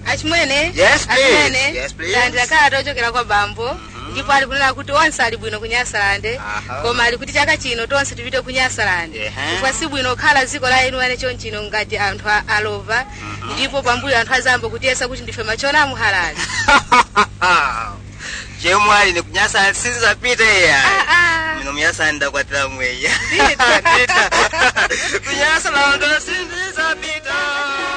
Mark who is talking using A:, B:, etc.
A: achimwene
B: Yes, please.
A: achimwene
B: Yes, please.
A: landira kalata ochokera kwa bambo ndipo ali kunena kuti onse ali bwino ku nyasalande
B: Aha.
A: koma ali kuti chaka chino tonse tipite ku nyasalande
B: Ehe.
A: chifukwa si bwino kukhala dziko la enu ane chonchino ngati anthu a- alova ndipo pambuyo anthu azambo kutiyesa kuti ndife machona amuhalali
B: chemwali ni kunyasa sinzapita iya
A: Ah, ah.
B: mino myasa ndakwatira mweya
A: Ndita.
B: kunyasa lando sinzapita